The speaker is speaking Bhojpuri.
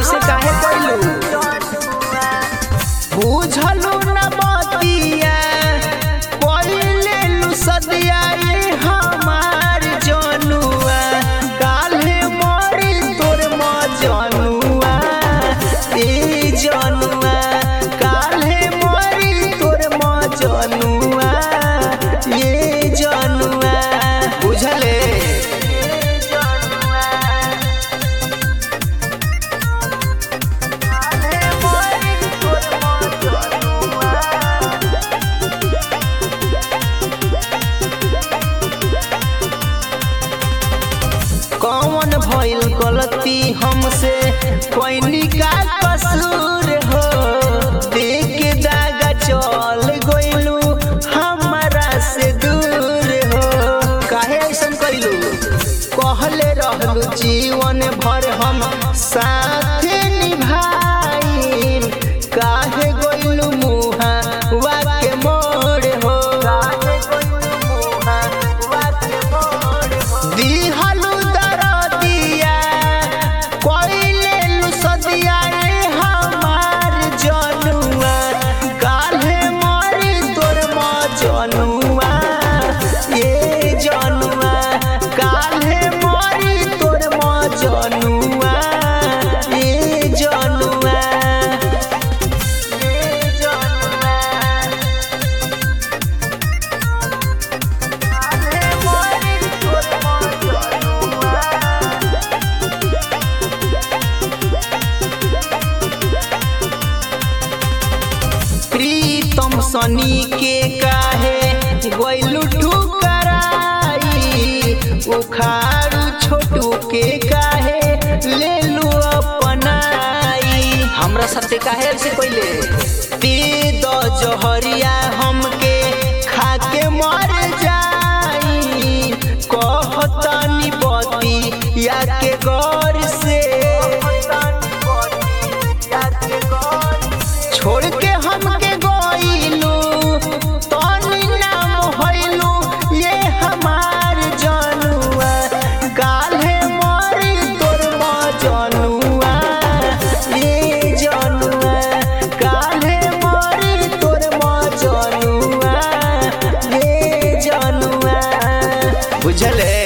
ऐसे काहे कइलू बुझलू न बतिया कइले लू सदिया ये हमार जनुआ काल्हे मरी तोर मजनुआ ए जनुआ काल्हे मरी तोर मजनुआ ये जनुआ बुझले कौन भइल गलती हमसे कोई का कसूर हो देख के दागा चल गइलू हमरा से दूर हो काहे ऐसन कइलू कहले रहलू जीवन भर हम साथ निभाई काहे गइलू मुहा वाके मोड़ हो काहे गइलू मुहा वाके मोड़ हो दिहलु दरदिया कइले लु सदिया रे हमार जनुआ काल्हे मरी तोर मजनुआ ए जनुआ काल्हे मरी तोर मजनुआ ए जनुआ ए जनुआ प्रीतम सनी के काहे गइलू ठुकराई उखाड़ू छोटू के काहे लेलू अपनाई हमरा साथे काहे से पहिले पी दो जहरिया हमके खाके मर जाई कहतनी बती या के गौर से छोड़ के हमके गइलू तनी नाम होइलू ये हमार जनुआ काल्हे मरी तोर मजनुआ ये जनुआ काल्हे मरी तोर मजनुआ ये जनुआ बुझले